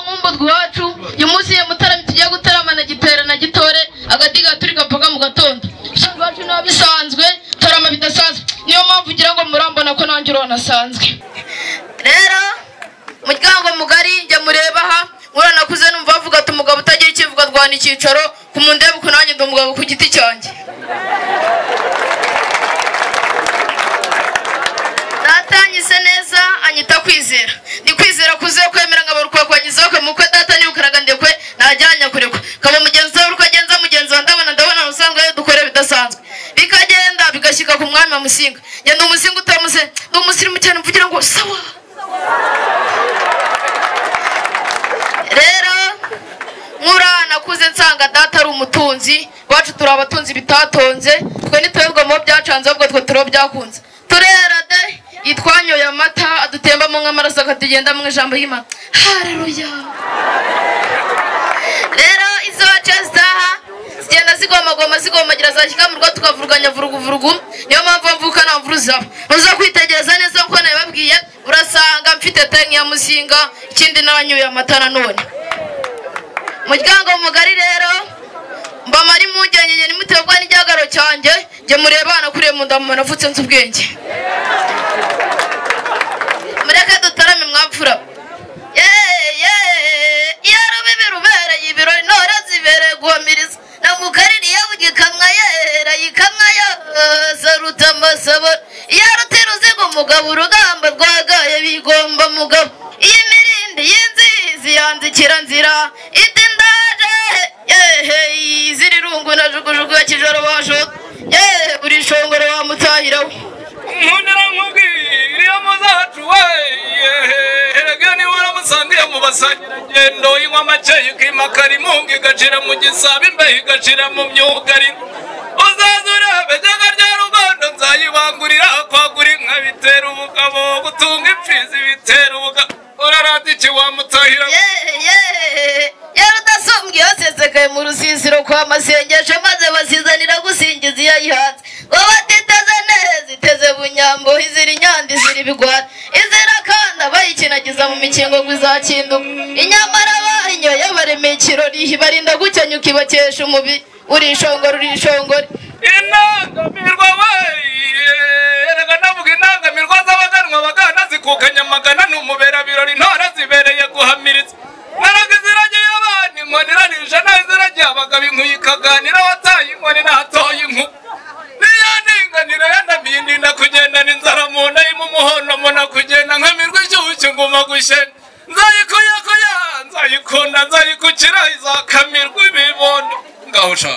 umugwi wacu uyu munsi iyo mutarama tugiye gutaramana giterana gitore agati gaturi gapaka mu gatondo usanga iwacu niba bisanzwe tarama bidasanzwe niyo mpamvu ugira ngo murambona ko nanjye uranasanzwe rero muryango mugari jya mureba aha uranakuze numva bavuga ati umugabo utagira ikivuga arwana icyicaro ku muntu ndeba ukuntu nanjye ndi umugabo ku giti cyanjye data yanyise neza anyita kwizera ni kwizera kuze kwemera ngo abarukwe kwangiza kwe mukwe data ntibukaraga ndekwe ntajyanya kurekwa kaba mugenzi we uriko agenza mugenzi wa ndabona ndabona usanzwe iyo dukore bidasanzwe bikagenda bigashyika ku mwami wa musinga ngenda umusinga utamuse ndi umusirimu cyane mvugira ngo sawa rero nkura nakuze nsanga data ari umutunzi iwacu turi abatunzi bitatonze twe ntiturebwa mu bo byacanze ahubwo twe turi abo byakunze turera de itwanyoye amata adutembamo nk'amaraso akatugenda mu ijambo y'imana hareruya rero izo wacu zitaha zigenda zigomagoma zigomagira zashyika mu rugo tukavuruganya vuruguvurugu niyo mpamvu mvuka nta mvura uzaba uza kwitegereza neza kuko nabibabwiye urasanga mfite tanki ya musinga ikindi nanyoye amata nanone muryango mugari rero mbamara impungenge njye nimutebwa n'igihagararo cyanjye njye mureba hanakuriye mu ndamu navutse nzi ubwenge mureke dutarame mwapfura iyo rubibi rubereye ibirori ntore zibereye guhamiriza na mugari yabuge ikamwa yera ikamwa yose ruta amasabara iyo ruti ruziga umugabo urugamba rwagaye bigomba mugabo iyi mirindi y'inzizi yanzikira nzira indi ndaje yehe izira irungu na jugujugu ya kijoro bashoka yehe buri shongoro wamutahiraho nkundira nkubwira iyo muzacu we erega niba uramusangiye mu basangirangendo inywa make ikimakara imunga igacira mu gisabo imbeho igacira mu myugari uzaza urebe jyaga rya rugondo nzayibangurira kwagura inka bitera ubugabo gutunga impfizi bitera ubugabo urarata iki wamutahira yari udasumbwa iyo sesekaye mu rusisiro kwa masengesho maze basizanira gusingiza iyo yihanze ngo batiteze neza iteze bunyambo izira inyanda izira ibigwara izira kandi abayikinagiza mu mikingo ngo izakinduka inyamara bayinyoye baremeye ikirori barinda gukenyuka ibakesha umubiri uri ishongore uri ishongore inangamirwa weye erega ndavuga inangamirwa z'abaganwa bagana zikukanya amagana ni umuberabirori ntore zibereye guhamiriza naraga iziragiye abana inkoni irarisha naho iziragiye abagabo inkuyi ikaganira wataye inkoni natoye inkuba niyo ninganira yanamiye ndinda kugendana inzara mu nda irimo umuhondo mbona kugenda nkamirwa icyuki nguma gushena nzayikuyakuya nzayikunda nzayikukira izakamirwa ibibondo ngahusha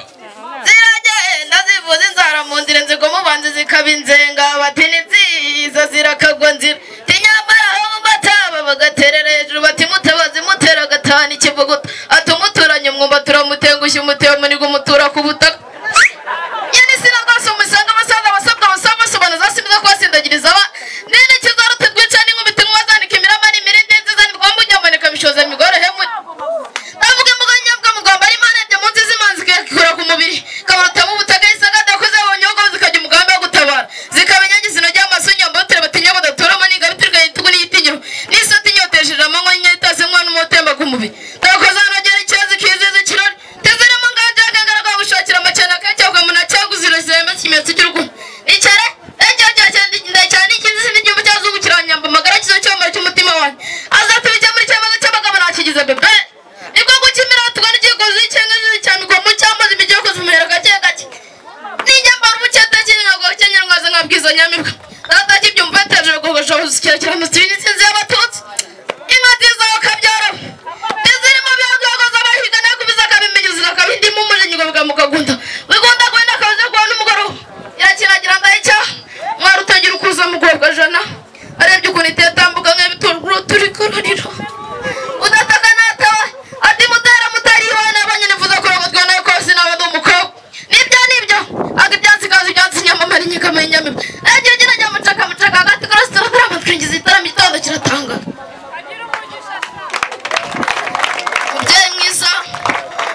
ziragenda zivuza inzara mu nzira inzigo mubanzi zikaba inzenga bati ni nziza zirakagwa nzira tinyambara aho bataba bagaterera hejuru bati mutabazi mutera agatahana ikivuguta ati umuturanye umwumba turamutengushya umutebo muniga umutura ku butaka nyine sinagwase umusanga abasaza abasabwa abasaba basobanuza simiza kubasindagiriza aba nini kizaruta rwica n'inkumi tinywa zanika imirama n'imirindi nziza nirwamba unyaboneka bishoza migore hemwe avuga imbuga nyabwa mugamba ari imana yajya munsi z'imanzi ikikura ku mubiri kabarutamo ubutaga isaga dakoze abonye ubwo zikajya umugambi wo gutabara zikamenya ngizino ry'amaso nyamba utere batinya badatoramo n'ingabitirwa y'itugu n'igitinyiro n'isati inyotesheje amanywa nyitase umwana umutemba ku mubiri dakoze anogera ikibazo kizize ikirori tezirimo ngajaga ngaragwa gushakira amacana kacyavuga mu nacyago ziro zirema kimenyetso cy'urukundo icare ecyo cyo cyane cyane ikizi n'igihugu cyazugu kiranyamba amagara kizo cyomara cy'umutima wanjye azatubijya muri cyamaze cy'abagabo nakigize bebe niko gukimira tugana ikigozi cyangwa cyane ko mu cyamazi bijya kuzumira gake gake n'inyambara umucyata kinyago cyanyarwaza nkabwiza nyamibwa data kibyumva yateje kogosha usikira kiramo sibini sinzi y'abatutsi inka nziza bakabyara izirimo byagwago z'abahiga nayo kubiza akabimenyuza akabindimo umujenyi ngo bikamukagunda wigunda kwenda akabiza kuba n'umugoroba irakiragira ndahicya mwari utagira ukuza mugorwa jana arebye ukuntu itetambuka nk'ibitunguru turi kurarira udataka natawe ati mutera mutari iwana abanye nifuza kurogo twanaye kose naba ndi umukobwa nibyo nibyo aga ibyansi kazi ibyansi nyamamara inyikamara inyamibwa agiye ugenda ajya mucaka mucaka agati kurasa turatarama twinjiza igitaramo igitondo kiratanga mubyeyi mwiza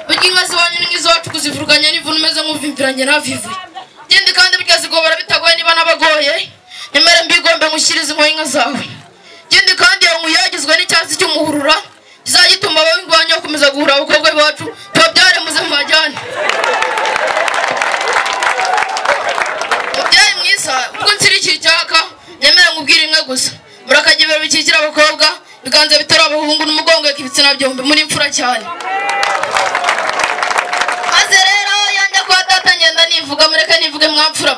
burya inka ziwanyu ni nk'iziwacu kuzivuruganya n'ivunu umeze nk'uvimbiranye ntavivuye ikindi kandi burya zigobora bitagoye niba n'abagoye nyamara mbigomba ngushyirize inkoho inka zawe ikindi kandi iyo nkuyagizwe n'icyatsi cy'umuhurura kizajya gituma ababirwanya bakomeza guhura abakobwa bacu tubabyare muze mubajyane mubyeyi mwiza ubwo nshyigikiye icyaka nyemera nkubwire imwe gusa murakagira ibiro bikikira abakobwa ibiganza bitera abahungu n'umugongo reka ibitsina byombi muri imfura cyane maze rero yanjye kuba data ngenda nivuga mureke nivuge mwamfura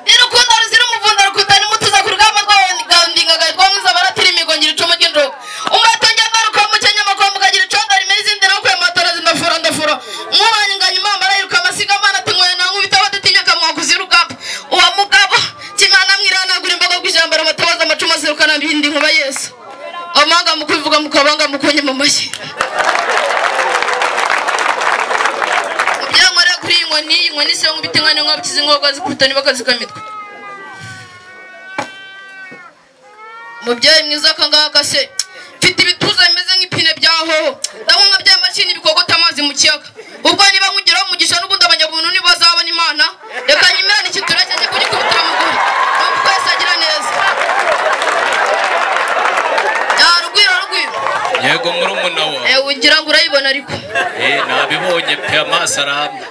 ni urukundo ruzira umuvunda rukutana imutuza ku rugamba rwawundingaga rwamwiza baratira imigo ngira icumu ry'injogo umatunge amaruka mukenye amakombe ukagira icondari imeze indi nakuye matora zindafura ndafura mwubanye inganya imana arayiruka amasiga amana atunyweye nawe ubitaho dutinya akamwakuza urugamba uwo mugabo kimana mwiranagura imbogo ku ijambo aramatabaza amacumu azirukana bindi nkuba yesu amanga mukwivuga mukabanga mukonye mu mashyi byamara kuri iyi nkoni iyi nkoni se nkubita inka n'inka bikize inkoko zikubita n'ibakaziga imitwe mubyeyi mwiza akangaka se mfite ibituza bimeze nk'ipine bya hoho ndabona nka bya mashini bikogota amazi mu kiyaga ubwo niba nkugeraho umugisha n'ubundi abanyamuntu nibo bazabona imana reka nyimerane ikitureke njye kugikubitira mu guri numva twese agira neza ya rugwiro rugwiro yego murumuna wawe ewe ugira ngo urayibona ariko Eh, nabibonye pe amaso aramye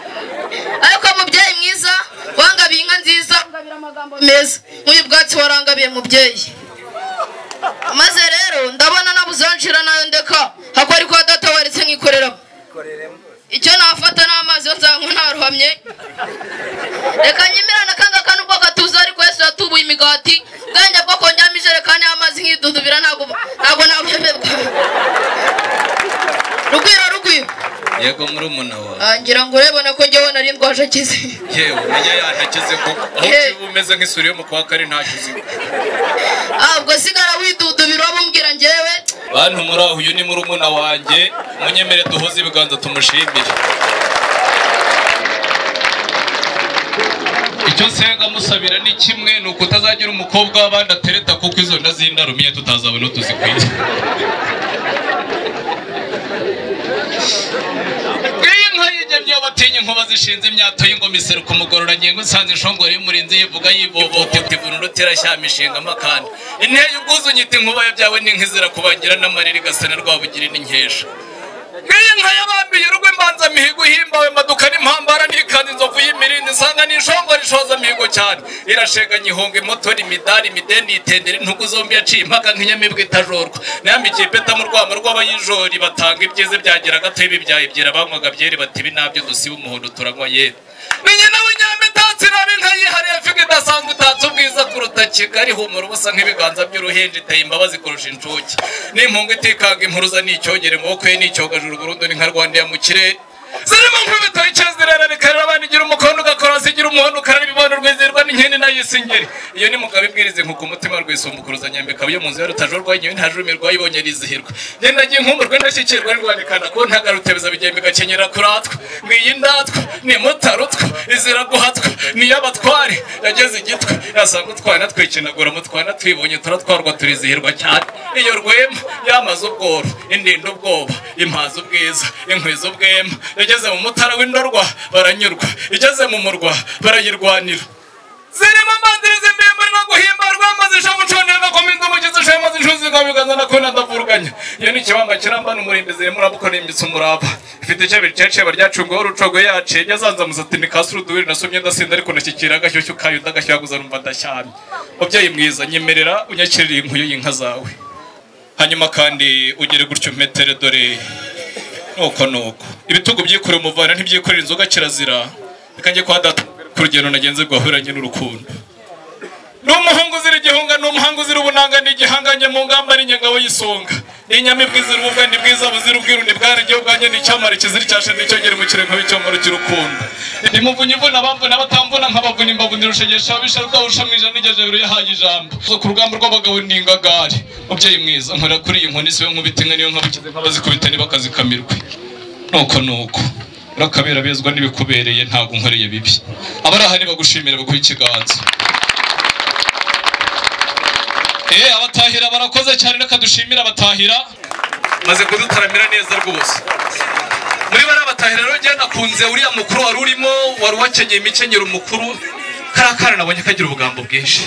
ariko mubyeyi mwiza wangabiye inka nziza ungabira amagambo meza nk'uyu bwatsi warangabiye mubyeyi maze rero ndabona nabuzanshira nayo ndeka hako ariko data waretse nkikoreramo icyo nafata ni amazi yo nzanywa ntaruhamye reka nyimirana kangaka nubwo gatuza ariko yesu yatubuye imigati ubwenge bwo kongeramo ijerekani y'amazi nkidudubira ntabwo ntabwo nabuheberwa rugwiro rugwiro yego murumuna wawe Ah, ngira ngo urebona ko njyewe nari ndwaje akize yewe umenya yantakize koko aho Eh. uba umeze nk'isuri yo mu kwa kare ntakize ahubwo sigara widudubira uwo bumubwira njyewe bantu muri aho uyu ni murumuna wanjye munyemere duhuze ibiganza tumushimire icyo nsenga musabira ni kimwe ni ukutazagira umukobwa w'abandi atereta kuko izo nda z'indarumiye tutazabona tuzikwiye iyi nka y'inyamyi y'abatinya inkuba zishinze imyato y'ingoma iseruka umugororangingo nsanze inshongore y'umurinzi yivuga yibobote ibunu ruterashyama ishinga amakanda inteye ubwuzu nyita inkuba ya byawe n'inkizira kubangira n'amarira igasana rwabugira n'inkesha nk'iyi nka yabambiye urugo imbanza mihigo ihimbawe maduka n'impambara n'ikanzu inzovu y'imirinzi nsanga n'inshongore ishoza mihigo cyane irasheganya ihonga imotori imidari imidende itendera intugu zombi yaciye impaka nk'inyamibwa itajorwa nayambikiye ipeta mu rwamo rw'abayijori batanga ibyiza byagira gato y'ibibyaye byera banywaga byeri bati ibi nabyo dusiba umuhondo turanywa yera ni nyina w'inyamitasi nabi nka yihariye figa idasanzwe itatse ubwiza kuruta kigali humura ubusa nk'ibiganza by'uruhinja iteye imbabazi kurusha inshuke n'impunga itikanga impuruza n'icyogere amaboko ye n'icyogajuru burundu ni nka rwandiya mu kirere zirimo nk'ibitaro icyo zirera rikarira abana igira umukondo ugakora zigira umuhondo ukarara ibibondo rwizerwa n'inkeni nayo isa ingeri iyo ni mugabo ibwiriza inkuku umutima rwisumbukuruza nyambika iyo mu nzu ya rutajorwa inyoni nta jurumi rwayibonye rizihirwa ngenda ngiye nkumurwe ndashyikirwa nirwandikana ko ntagarutebeza bigembe gakenyera kuratwa ngiyi ndatwa ni mutarutwa izira guhatwa ni y'abatware yageze igitwa yasanga utwana twikinagura mutwana twibonye turatwarwa turizihirwa cyane iyo rwema yamaze ubworo indinda ubwoba impaza ubwiza inkwiza ubwema yageze mu mutara w'indorwa baranyurwa igeze mu murwa barayirwanira zirimo amanziriza imbembe no guhimbarwa amaze ishamu nshonerwa ko minzu umugizi ushema zishuzi ikabigazana ko nadavuruganya iyo ni ikibamba kirambana umurimbi zirimo urabukora imitsi umurava ifite icyo biceceba ryacunguweho urucogo yaciye yazanzamuza ati ni kasi uruduwiri nasomye ndasinda ariko nashyikira agashyushyu kayo ndagashyuhaguza numva ndashyamye mubyeyi mwiza nyemerera unyakirira inkuyo y'inka zawe hanyuma kandi ugere gutyo metere dore nuko nuko ibitugu byikorera umuvana ntibyikorera inzoga kirazira reka njye kwa data ku rugendo nagenze rwahuranye n'urukundo ni umuhungu uzira igihunga ni umuhanga uzira ubunanga ni igihanganye mu ngamba ni ingabo y'isonga ni inyamibwa izira ububwani bwiza buzira ubwirunde bwarenge ubwanjye ni icyamara ikizira icyashe nicyo gere mu kirenga w'icyomoro cy'urukundo ni muvunyi imvuna abamvuna abatamvuna nk'abavuna imbavu ndirushegesha ababisha rwabusha mu ijana igeze jabiro yahaye ijambo ku rugamba rw'abagabo ni ingagari mubyeyi mwiza nkora kuri iyi nkoni siwe nkubita inka niyo nkabukize nk'abazikubita ntibakazikamirwe nuko nuko urakabera bezwa n'ibikubereye ntabwo nkoreye bibi abari aha nibagushimira baguhe ikiganza Eh, abatahira barakoze cyane reka dushimire abatahira maze kudutaramira neza rwose muri bari abatahira rero njyewe nakunze uriya mukuru wari urimo wari uwakenyeye imikenyero umukuru kariya kana nabonye kagira ubugambo bwinshi